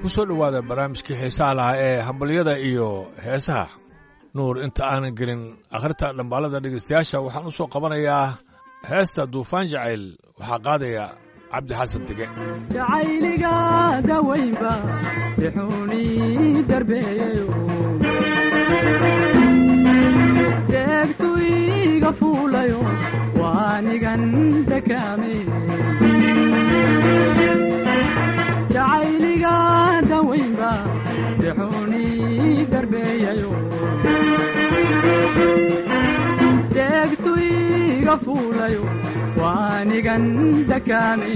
ku soo dhowaada barnaamijkii xiisaha lahaa ee hambalyada iyo heesaha nuur inta aanan gelin akhrinta dhambaalada dhegaystayaasha waxaan u soo qabanayaa heesta duufaan jacayl waxaa qaadaya cabdi xasan dege jacayliga dawaynba si xuni darbeeyayo deegtu iga fuulayo waanigan dakaame jacayliga dawaynba si xuni darbeeyayo deegtu iga fuulayo waanigan dakaame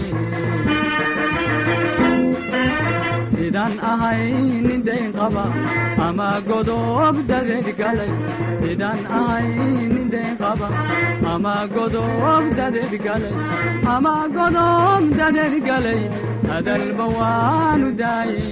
sidaan ahay nin dayn qaba ama godob dadeed galay sidaan ahay nin dayn qaba ama godob dadeed galay ama godob dadeed galay hadalba waanu daayey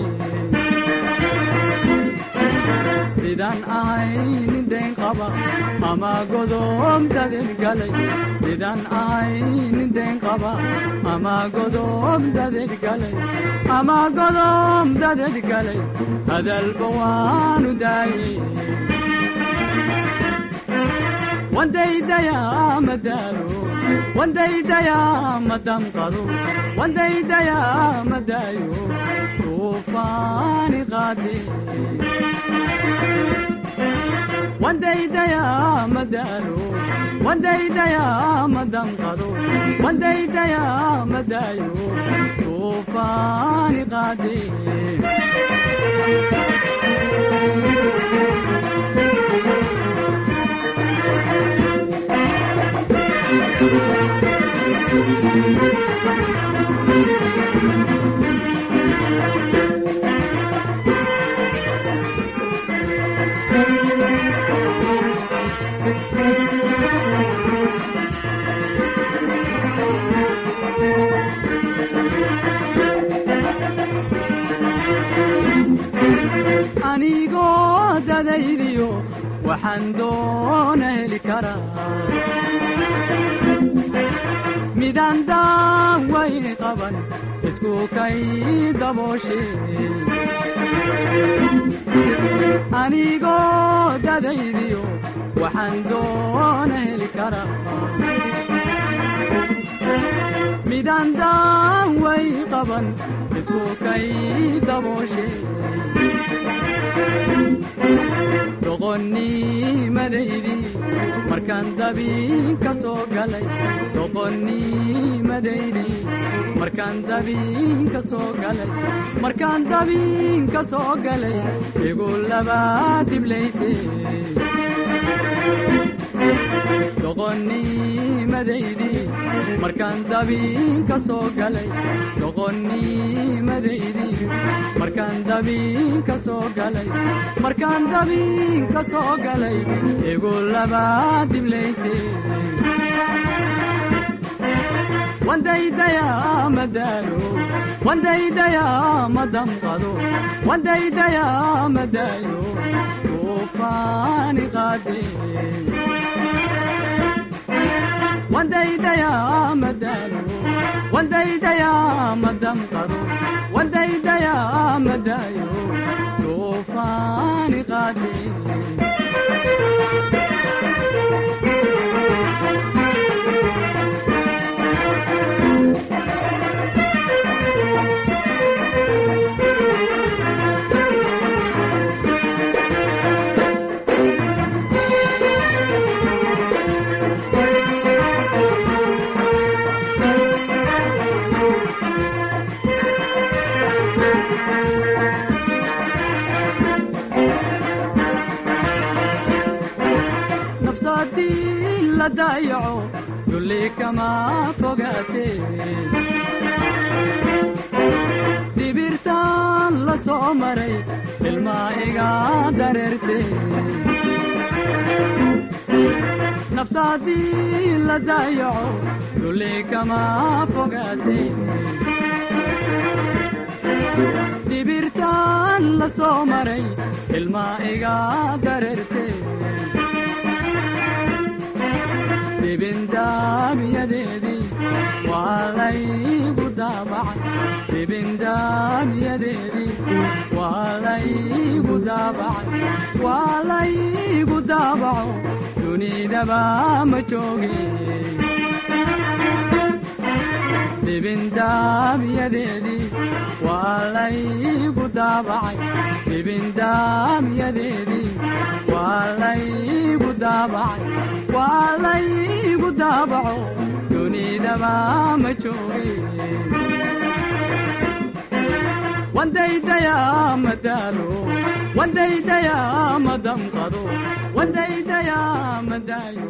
sidaan ahay nin dayn qaba ama godob dadeed galay sidaan ahay nin dayn qaba ama godob dadeed galay ama godob dadeed galay hadalba waanu daayey wandaydayaa madaalo wandaydayaa madamqado wandaydayaa madaayo tuufaani qaade wandaydayaa madaalo wandaydayaa madamqado wandaydayaa madaayo tuufaani qaade anigoo dadaydiyo waxaan doona heli karaa midaan daawayni qaban isku kay dabooshe anigoo dadaydiyo waxaan doona heli karaa midaan daaway qaban isku kay dabooshe doqonnimadaydi markaan dabiin ka soo galay doqonnimadaydi markaan dabiin ka soo galay markaan dabiin ka soo galay igu labaa diblayse doqonnimadaydi markaan dabiin ka soo galay doqonnimadaydi markaan dabiin ka soo galay markaan dabiin ka soo galay igu labaa diblayse wandaydayaa madaalo wandaydayaa madamqado wandaydayaa madaayo tuufaani qaade wandaydayaa madaalo wandaydayaa madamqado wandaydayaa madaayo tuufaani qaade nafsadii la daayaco dulli kama fogaate dibirtaan la soo maray ilmaa iga dareerte nafsadii la daayaco dulli kama fogaate dibirtaan la soo maray ilmaa iga dareerte dibindaamiyadeedii waa laygu daabacay dibindaamyadeedii waa laygu daabacay waa laygu daabaco dunidaba ma jooge dibindaamyadeedii waa laygu daabacay dibindaamyadeedii waa laygu daabacay waa laygu daabaco dunidaba ma jooge wandaydayaa madaalo wandaydayaa madamqado wandaydayaa madaayo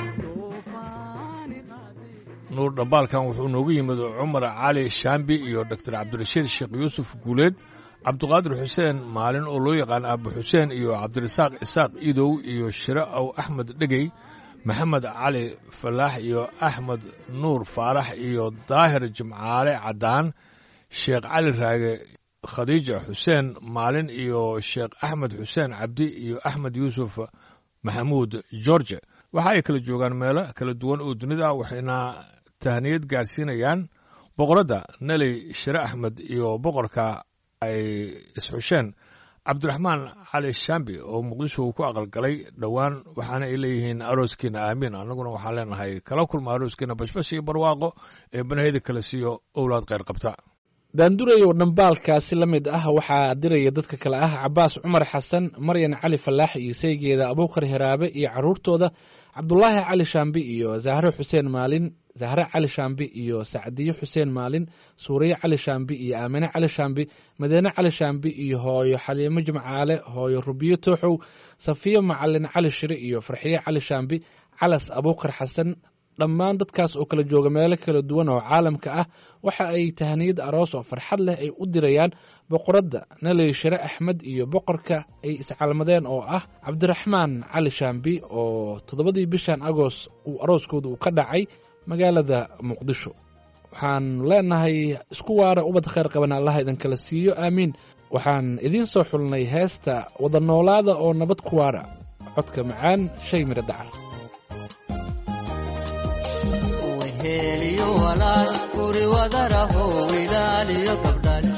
nuur dhambaalkan wuxuu noogu yimid cumar cali shaambi iyo doctor cabdirashiid sheekh yuusuf guuleed cabdiqaadir xuseen maalin oo loo yaqaan abu xuseen iyo cabdirasaaq isaaq idow iyo shire aw axmed dhegey maxamed cali falaax iyo axmed nuur faarax iyo daahir jimcaale caddaan sheekh cali raage khadiija xuseen maalin iyo sheekh axmed xuseen cabdi iyo axmed yuusuf maxamuud george waxa ay kala joogaan meelo kala duwan oo dunida ah waxayna tahniyad gaadhsiinayaan boqoradda neley shire axmed iyo boqorka ay isxusheen cabdiraxmaan cali shaambi oo muqdisho uu ku aqalgalay dhowaan waxaana ay leeyihiin arooskiina aamiin annaguna waxaan leenahay kala kulma arooskiina bashbash iyo barwaaqo ee banahyada kale siiyo owlaad kheyr qabta daandurayow dhambaalkaasi la mid ah waxaa diraya dadka kale ah cabaas cumar xasan maryan cali falaax iyo saygeeda abuukar hiraabe iyo caruurtooda cabdulaahi cali shaambi iyo zahre xuseen maalin zahre cali shaambi iyo sacdiyo xuseen maalin suuriye cali shaambi iyo aamine cali shaambi madiine cali shaambi iyo hooyo xaliimo jimcaale hooyo rubiyo tooxow safiyo macalin cali shire iyo farxiye cali shaambi calas abuukar xasan dhammaan dadkaas oo kala jooga meelo kala duwan oo caalamka ah waxa ay tahaniyad aroos oo farxad leh ay u dirayaan boqoradda naley shire axmed iyo boqorka ay iscalmadeen oo ah cabdiraxmaan cali shaambi oo toddobadii bishan agost uu arooskooda uu ka dhacay magaalada muqdisho waxaan leenahay isku waara ubad khayr qaban allaha idinkala siiyo aamiin waxaan idiin soo xulnay heesta wada noolaada oo nabad ku waara codka macaan shay miro dacar weheliyo walaal guri wadaraho wilaaliyo gabdhal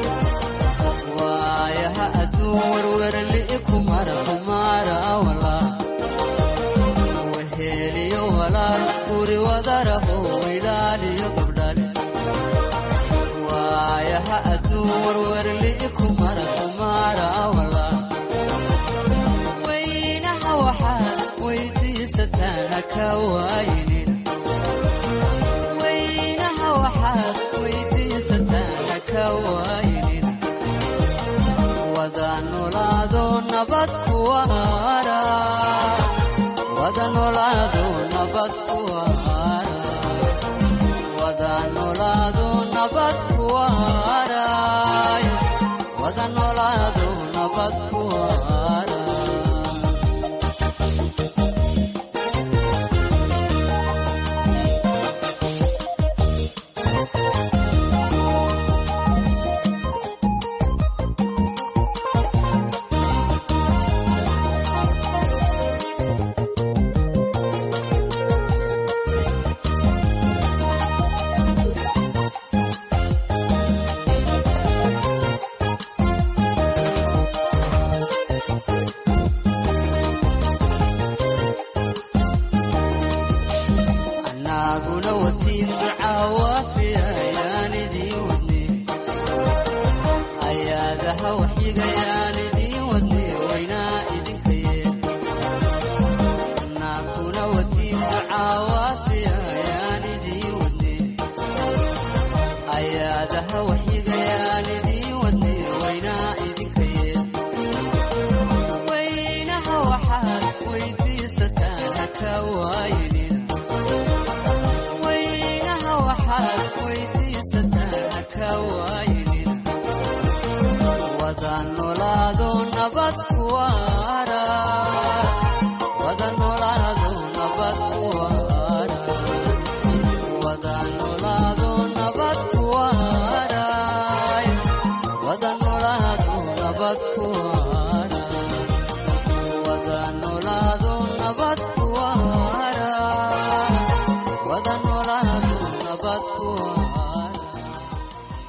waayaha adduun werwerli kumara kumara walaa weheliyo walaal guri wadaraho wilaaliyo gabdhal waayaha adduun werwerli kumara kumara walaa weynaha waxaad weydiisataan haka waayinin wada nolaado nabad kuwaara wada nolaado nabad kuwaara wada nolaado nabad kuwaara wada nolaado nabad kuwaara anaguna watiin ducaawafiya ayaan idiin wadne ayaadaha waxyigayaan idiin wadne waynaa idinka yeen anaguna watiin ducaawafiya ayaan idiin wadne ayaadaha waxyigayaan idiin wadne waynaa idinka yeen weynaha waxaad weydiisataan haka waayinin weynaha waxaad weydiisataan haka waayinin wada nolaado nabad kuwaara wada nolaado nabad kuwaara wada nolaado nabad kuwaara wada nolaado nabad kuwaara wada nolaado nabad kuwaara wada nolaado nabad kuwaara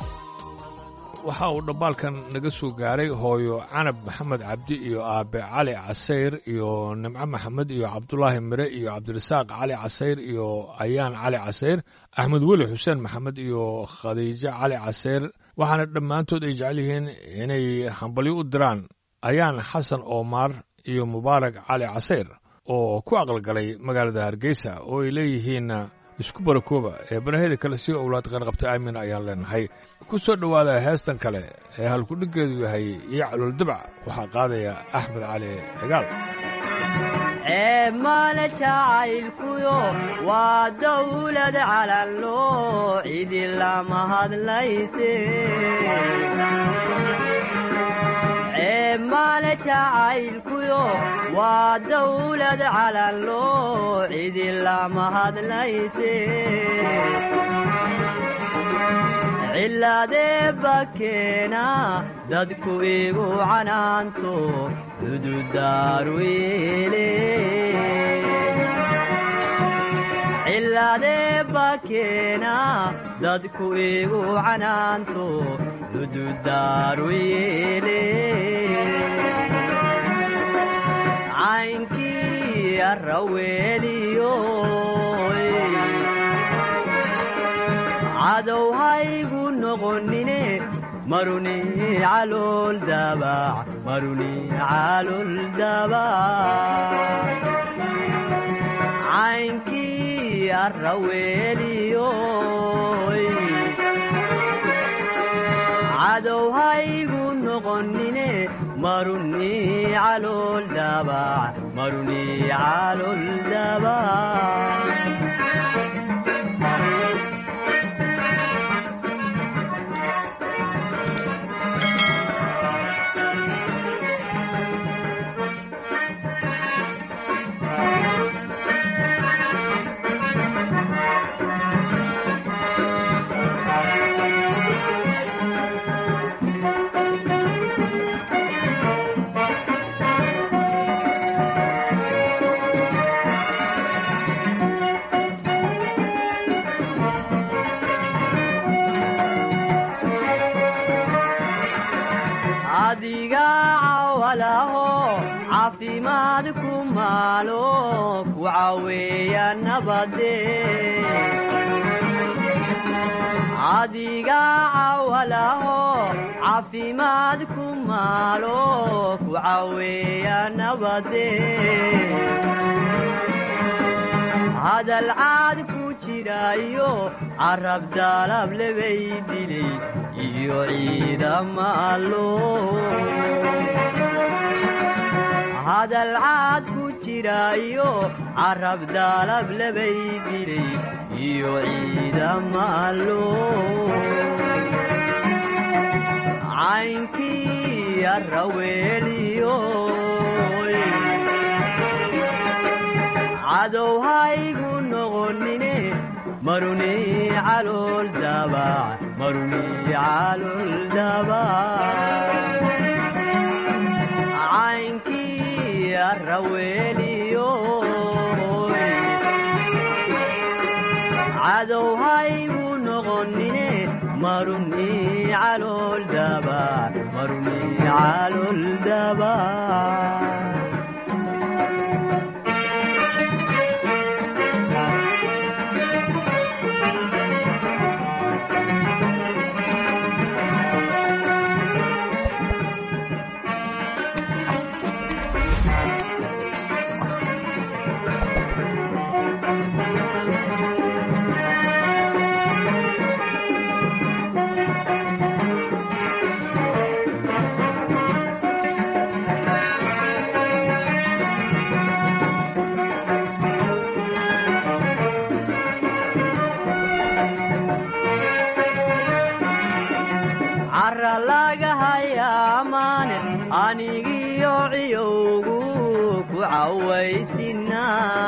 waxa uu dhambaalkan naga soo gaaray hooyo canab maxamed cabdi iyo aabe cali casayr iyo nimco maxamed iyo cabdulaahi mire iyo cabdirasaaq cali casayr iyo ayaan cali casayr axmed weli xuseen maxamed iyo khadiijo cali casayr waxaana dhammaantood ay jecel yihiin inay hambalyo u diraan ayaan xasan oomaar iyo mubaarak cali casayr oo ku aqalgalay magaalada hargeysa oo ay leeyihiin isku barakooba ee baraheda kale sii owlaad qanqabta aamin ayaan leenahay ku soo dhowaada heestan kale ee halkudhiggeedu yahay iyo calool dabac waxaa qaadaya axmed cali cigaal eemale jacaylkuyo waa dawlad calanloo cidi lama hadlayse eemale jacaylkuyo waa dawlad calanloo cidi lama hadlayse cilaadee bakeena dadku igu canaanto cududaaruile cilaadee bakeena dadku igu canaanto cududaaruyeele caynkii arraweeliyo cadow haygu noqonine maruni calool dabac maruni calool dabac caynkii arraweeliyo cadow haygu noqonine maruni calool dabac maruni calool dabac adiga cawalaho caafimaad ku maalo ku caweeya nabade adiga cawalaho caafimaad ku maalo ku caweeya nabade hadal caad ku jirayo carab daalab lebay dilay iyo ciidamaalo hadal caad ku jirayo carab daalab lebay dilay iyo ciidamaalo caynkii arraweeliyo cadow haygu noqonine maruni calool dabac maruni calool dabac caynkii arraweeliyo cadow haygu noqonine maruni calool dabac maruni calool dabac cara laga hayaamaane anigiyo ciyowgu ku cawaysina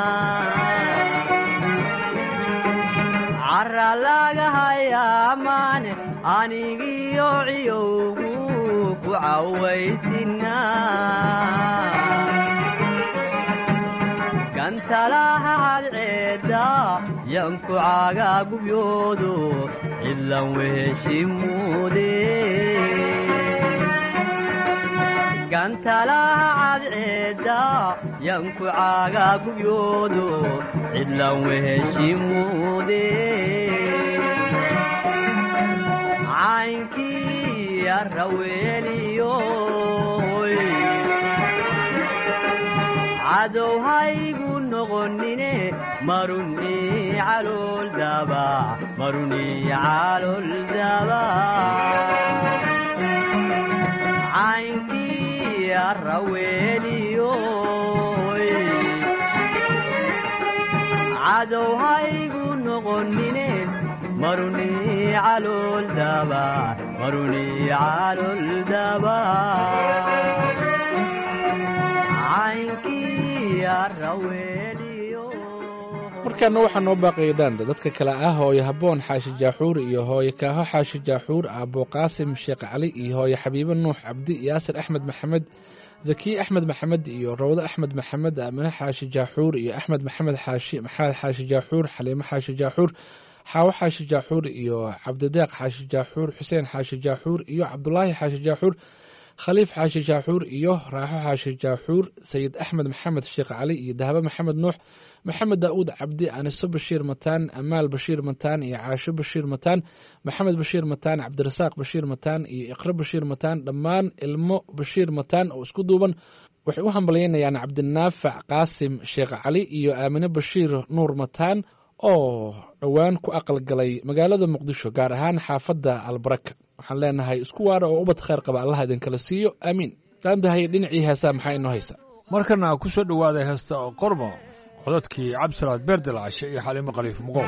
cara laga hayaamaane anigiyo ciyowgu ku cawaysina gantalaha cadceeda yanku caagaa gubyoodo cidlan weheshimuudee gantalaha cadceedda yanku caagaa gubyoodo cidlan weheshimuude caynkii arraweeliyoy cadow haygu noqonine maruni calool daba maruni calool daba caynkii arraweeliyoy cadow haygu noqonine maruni calool daba maruni calool daba caynkii arraweeliyo markaana waxaa noo baaqaya daanda dadka kale ah hooyo habboon xaashi jaaxuur iyo hooyo kaaho xaashi jaaxuur aabbo qaasim sheekh cali iyo hooyo xabiibo nuux cabdi yaasir axmed maxamed zakiye axmed maxamed iyo rawdo axmed maxamed aamine xaashi jaaxuur iyo axmed maxamed xaashi maxamed xaashi jaaxuur xaliimo xaashi jaaxuur xaawo xaashi jaaxuur iyo cabdideeq xaashi jaaxuur xuseen xaashi jaaxuur iyo cabdulaahi xaashi jaaxuur khaliif xaashi jaaxuur iyo raaxo xaashi jaaxuur sayid axmed maxamed sheekh cali iyo dahabo maxamed nuux maxamed daa'uud cabdi aniso bashiir mataan amaal bashiir mataan iyo caasho bashiir mataan maxamed bashiir mataan cabdirasaaq bashiir mataan iyo iqro bashiir mataan dhammaan ilmo bashiir mataan oo isku duuban waxay u hambalyaynayaan cabdinaafac qaasim sheekh cali iyo aamine bashiir nuur mataan oo dhowaan ku aqalgalay magaalada muqdisho gaar ahaan xaafadda albaraka waxaan leenahay isku waara oo ubad khayr qaba allah idinkala siiyo aamiin daandahay dhinacii heesaa maxaa inoo haysa markana ku soo dhowaaday heesta qormo codadkii cabdisalaad beerdel cashe iyo xaliimo khaliif muqow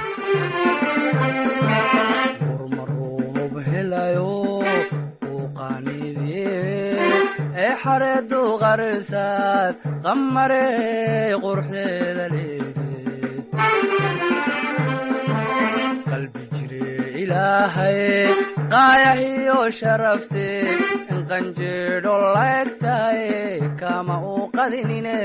urmaroob helayo uu qaanidiye ee xareedu qarsaad qamarey quruxdeeda leede qalbi jire ilaahay qaayahiyo sharafte in qanjeedho laegtaye kama uu qadinine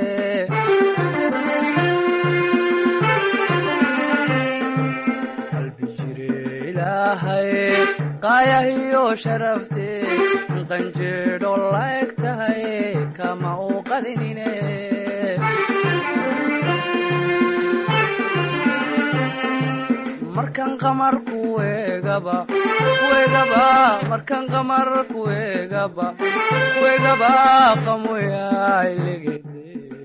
qalbi jire ilaahay qaayahiyo sharafte in qanjeedho laeg tahay kama uu qadinine markan qamar kuegaba kuegaba markan qamar kuegaba kuegaba qamoyailegede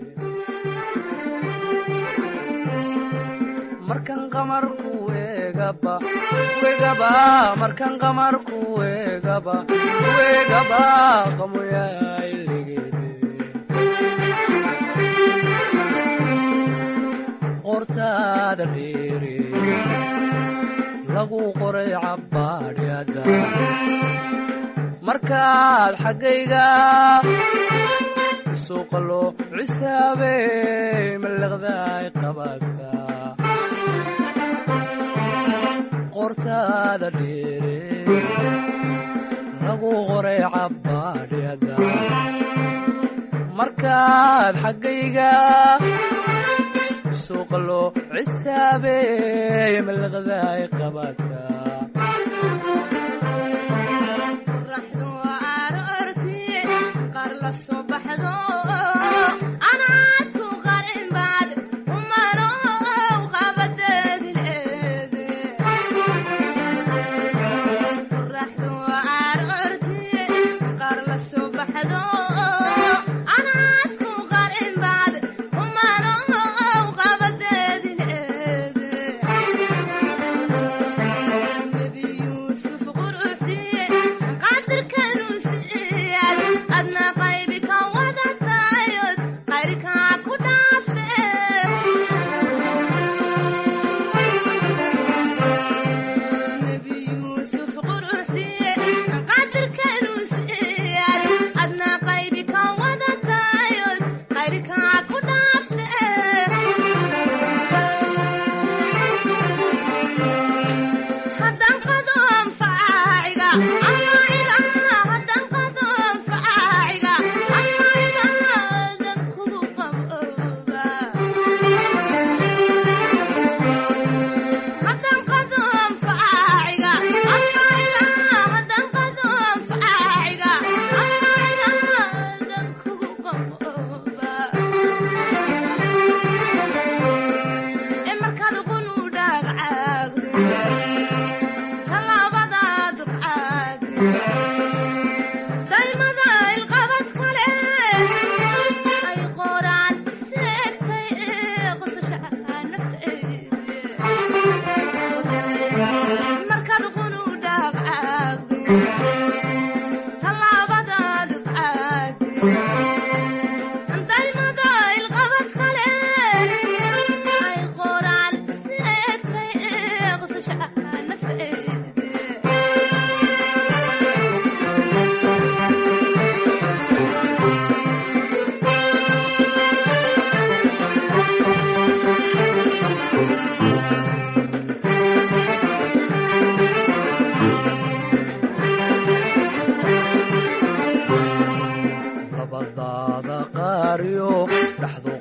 markan qamar kuegaba kuegaba markan qamar kuegaba kuegaba qamoyailegede qortaada dheere lagu qoray cabbaadhyada markaad xaggayga suuqa loo cisaabey mallaqdaay qabata qortaada dheere lagu qoray cabbaadhyada markaad xaggayga suuqa loo cisaabey mallaqdaay qabata qorraxdu aroortii qaar la soo baxdo anaadku qarin baad umarow qabadeedileede qorraxdu aroortii qaar la soo baxdo anaadku qarin baad umarow qabadeedileede nebi yuusuf quruxdiye qadirkanuu siiyad adna qaybi ka war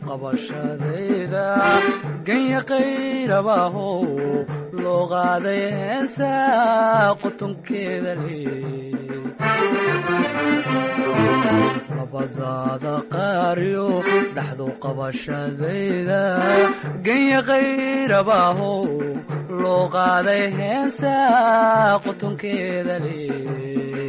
qabashadayda ganya qayrabaaho loo qaaday heesa qutunkeeda leh labadaada qaariyo dhaxdu qabashadayda ganya qayrabaaho loo qaaday heesa qutunkeeda leh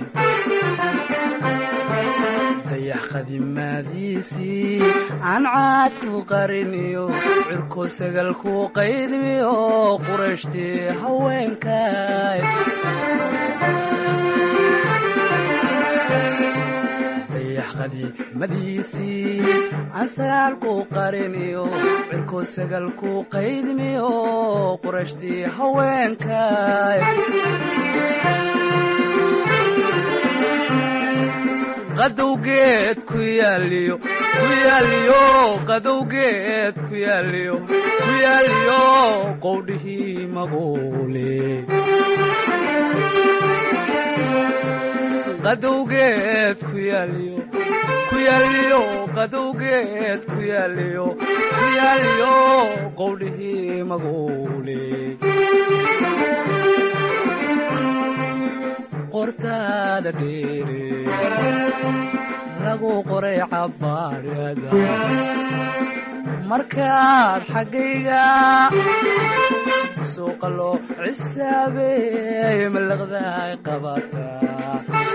dayax qadimaadiisii aan caad ku qariniyo cirko sagal ku qaydmiyo qurashtii haweenkay dayax qadiimadiisii aan sagaal ku qariniyo cirko sagal ku qaydmiyo qurashtii haweenkay qadowgeed ku yaaliyo ku yaaliyo qadowgeed ku yaaliyo ku yaaliyo qowdhihii magoole qadowgeed ku yaaliyo ku yaaliyo qadowgeed ku yaaliyo ku yaaliyo qowdhihii magoole qortaada dheere lagu qoray cabaarada markaad xaggayga suuqa loo cisaabeey malaqdaay qabataa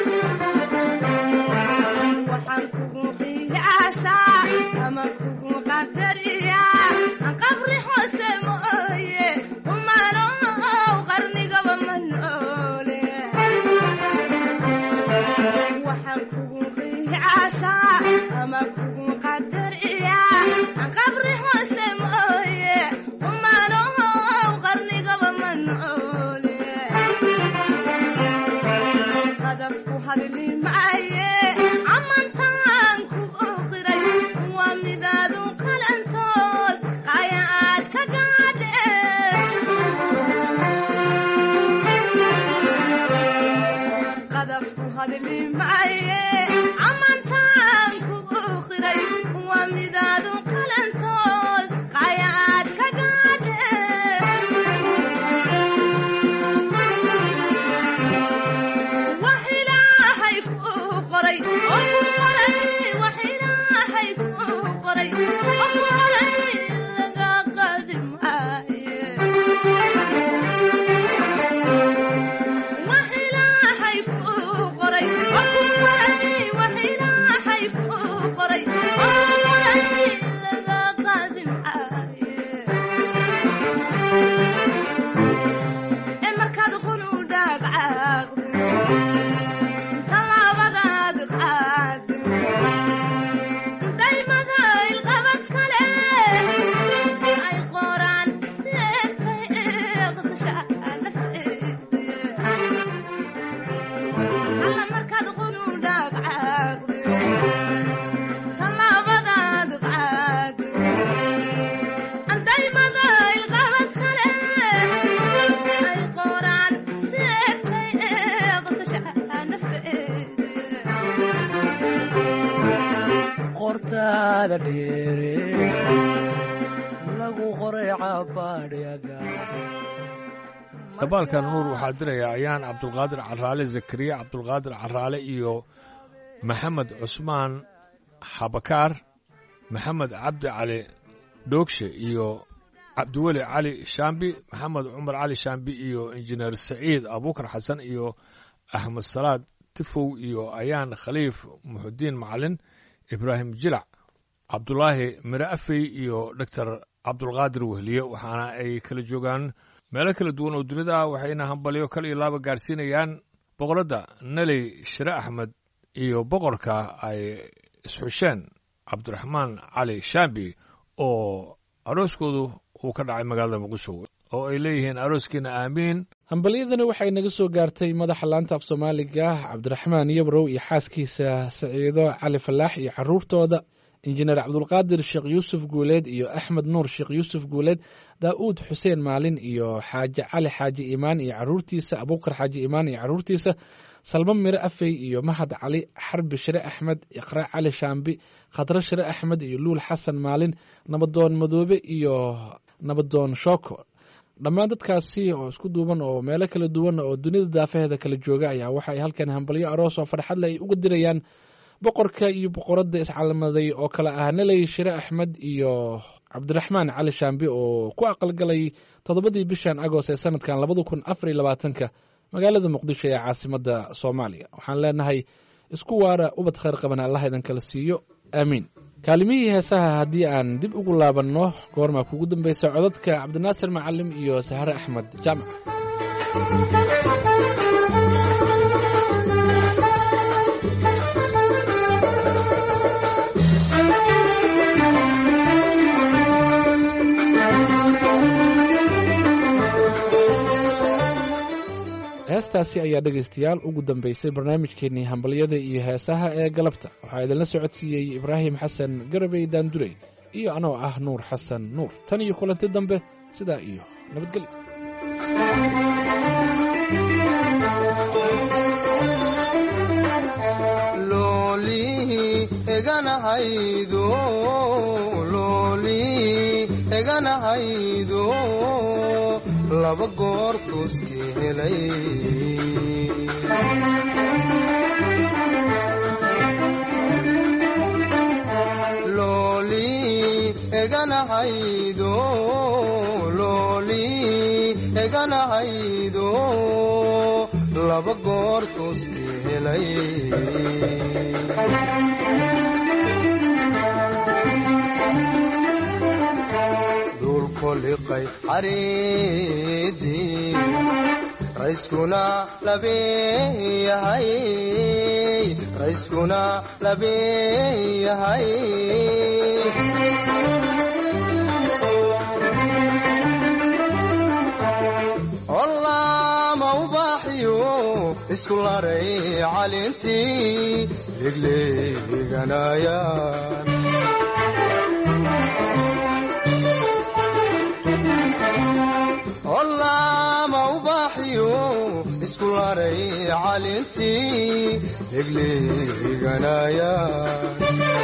waxaan kugu qiyaasaa ama kugu qadariyaa qabri hoose mooye kumanow qarnigaba ma noole waxaan kugu qiyaasaa ama kugu qadariyaa qabri hoose mooye kumanow qarnigaba ma noole qadafku hadli maaye amantaan ku oqiray waa midaadu qalantood qaya aad ka gaadhe qadafku hadli maaye amantaan ku oqiray waa midaadu qalantood qaya aad ka gaadhe wax ilaahay kuu qoray oo ku qoray wax ilaahay kuu qoray oo ku qoray laga qaadi maaye wax ilaahay kuu qoray oo ku qoray wax ilaahay kuu qoray oo ku qoray laga qaadi maaye ee markaad qunu dhaagcaaqdo talaabadaad qaado daymada ilqabad kale ay qoraan seegtay qasasha nafteeda alla markaad qunu dhaagcaaqdo talaabadaad qaado daymada ilqabad kale ay qoraan seegtay qasasha nafteeda qortaada dheere lagu qoray cabaadhyada dabaalkan nuur waxaa diraya ayaan cabdulqaadir caraale zakariya cabdulqaadir caraale iyo maxamed cusmaan xabakaar maxamed cabdi cali dhoogshe iyo cabdiweli cali shaambi maxamed cumar cali shaambi iyo injineer saciid abuukar xasan iyo axmed salaad tifow iyo ayaan khaliif muxudiin macalin ibraahim jilac cabdulaahi mire afey iyo doctor cabdulqaadir wehliye waxaana ay kala joogaan meelo kala duwan oo dunida ah waxayna hambalyo kal iyo laaba gaarsiinayaan boqoradda neley shire axmed iyo boqorka ay isxusheen cabdiraxmaan cali shaambi oo arooskoodu uu ka dhacay magaalada muqdisho oo ay leeyihiin arooskiina aamiin hambalyadani waxay naga soo gaartay madaxa laanta af soomaaliga cabdiraxmaan yabrow iyo xaaskiisa saciido cali falaax iyo caruurtooda injineer cabdulqaadir sheekh yuusuf guuleed iyo axmed nuur sheekh yuusuf guuleed daa'uud xuseen maalin iyo xaaje cali xaaji imaan iyo caruurtiisa abuukar xaaji imaan iyo caruurtiisa salmo mire afey iyo mahad cali xarbi shire axmed iqra cali shaambi khadro shire axmed iyo luul xasan maalin nabadoon madoobe iyo nabadoon shooko dhammaan dadkaasi oo isku duuban oo meelo kala duwan oo dunida daafaheeda kala jooga ayaa waxa ay halkan hambalyo aroos oo farxadle ay uga dirayaan boqorka iyo boqoradda iscalamaday oo kale ah neley shire axmed iyo cabdiraxmaan cali shaambi oo ku aqalgalay toddobadii bishan agost ee sanadkan labada kun afar iyo labaatanka magaalada muqdisho ee caasimadda soomaaliya waxaan leenahay isku waara ubad khayr qaban allah idan kala siiyo aamiin kaalimihii heesaha haddii aan dib ugu laabanno goormaa kugu dambeysa codadka cabdinaasir macalim iyo sahre axmed jaamac heestaasi ayaa dhegaystayaal ugu dambeysay barnaamijkeenii hambalyada iyo heesaha ee galabta waxaa idinla socodsiiyey ibraahim xasan garabey daandurey iyo anoo ah nuur xasan nuur tan iyo kulanti dambe sidaa iyo nabadgelyo looli eganahaydo looli eganahaydo laba goor tuski helay looli eganahaydo looli eganahaydo laba goor tuski helay dhulkoliqay cariidii rayskuna labeeyahay rayskuna labeeyahay ollaama ubaaxiyo isku laray calintii legleeganayaan ollaama ubaaxiyo isku laray calintii legleeganayaan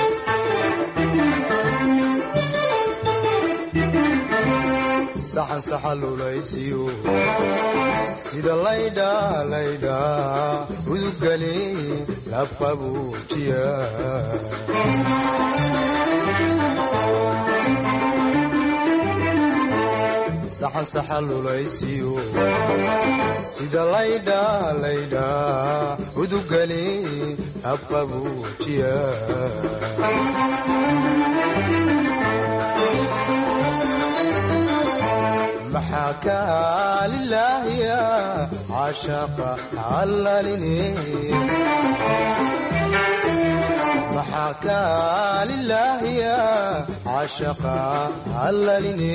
saxan saxalulaysiyo sida laydha laydha udugale labqabuujiya saxan saxalulaysiyo sida laydha laydha udugale labqabuujiya maxaa kaalilaahiya caashaaqa allaline maxaa kaalilaahiya caashaaqa allaline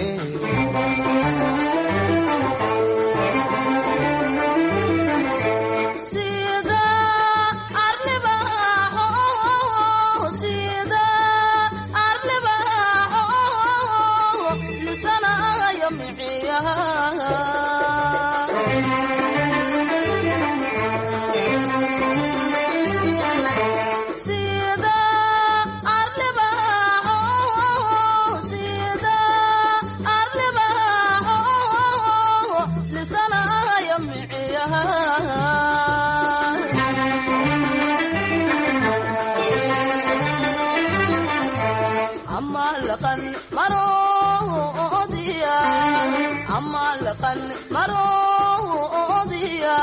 sida arlibaxo sida arlibaxo lisanayo miciyaha sida arlibaxo sida arlibaxo lisanayo miciyaha ama laqan maroodiya ama laqan maroodiya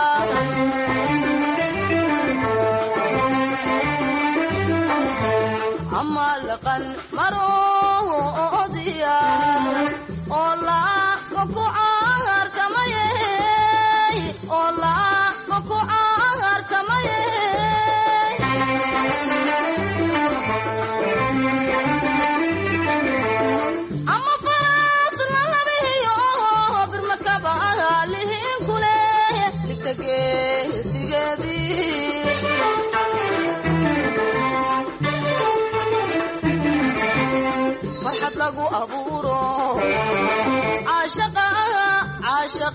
ama laqan maroodiya oo laa maku caarkamaye oo laa maku caarkamaye ama faras lalabihiyo birmakaba lihin kule ligta geesigeedii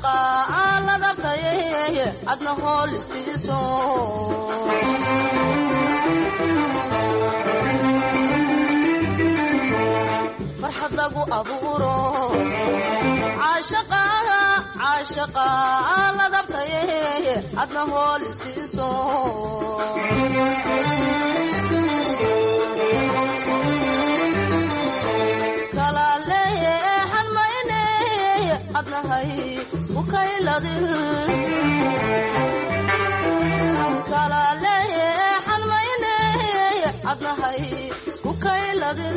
caashaqa aan la dhabtaye adna hool istiiso farxad lagu abuuro caashaqa caashaqa aan la dhabtaye adna hool istiiso kala leexan mayne adnahay isku kayladin kala leexan mayne adnahay isku kayladin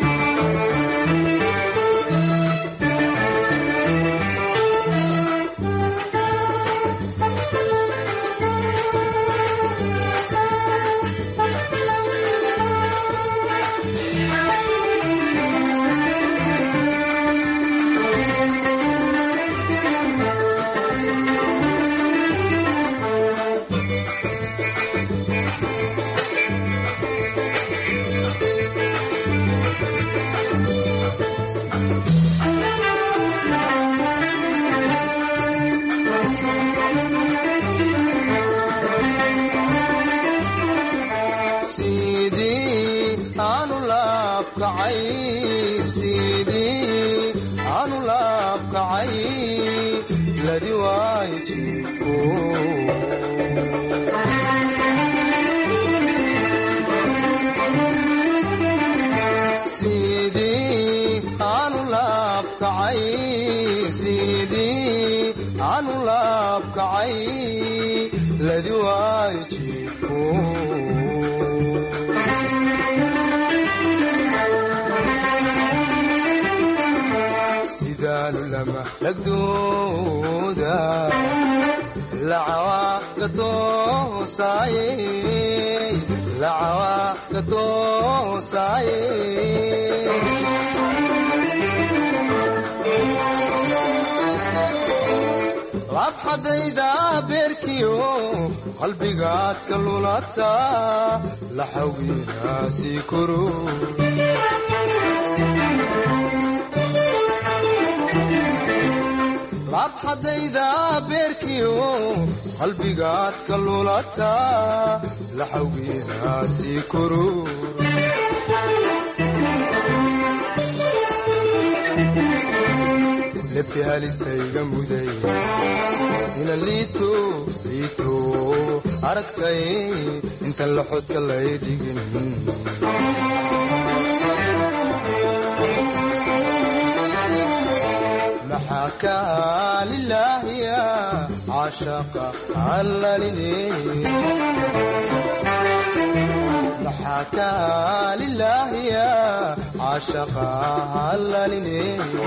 sidii aanu laabkacay sidii aanu laabkacay ladi waay jibko sidii aanu laabkacay sidii aanu laabkacay ladi waay jibko sidaanu lama lagdooda lacawaa gatoosaye lacawaa gatoosaye labxadayda beerkiyo qalbigaad ka lulata laxawgiina sii koro labxadayda beerkiyo qalbigaad ka lulata laxawgiina sii koro lebti halistayga muday ina liito liito aragtay intan laxodka lay dhigin maxaa kaa lilaahiya caashaqa allalini maxaa kaa lilaahiya caashaqa allalini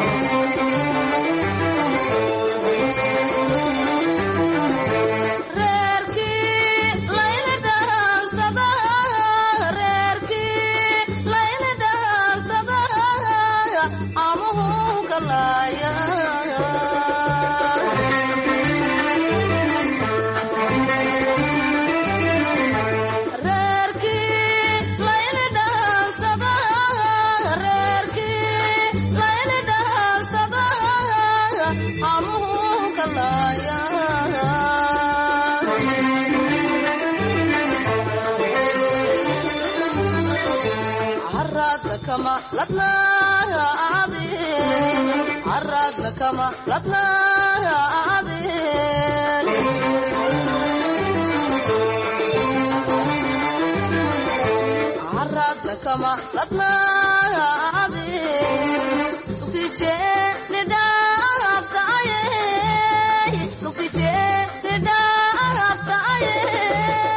reerkii layla dhaansada reerkii layla dhaansada amuhu galaaya reerkii layla dhaansada reerkii layla dhaansada amuhu galaaya عرضنا كما لطنا عادي عرضنا كما لطنا عادي عرضنا كما لطنا عادي تجي ندافت عيه تجي ندافت عيه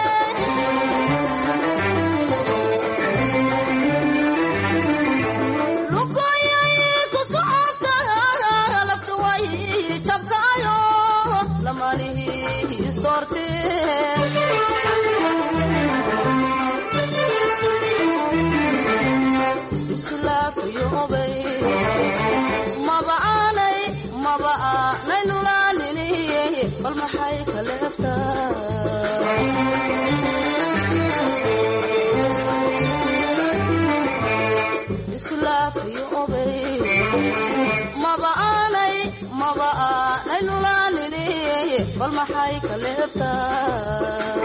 lugoyay ku socota lafta way jabkaayo lamanihi istoorte islaafiyobay maba aanay maba aanay nulaanini bal maxay ka leeftaa islaafiyo obay maba aanay maba aanay nula baan idhi bal maxay ka leeftaa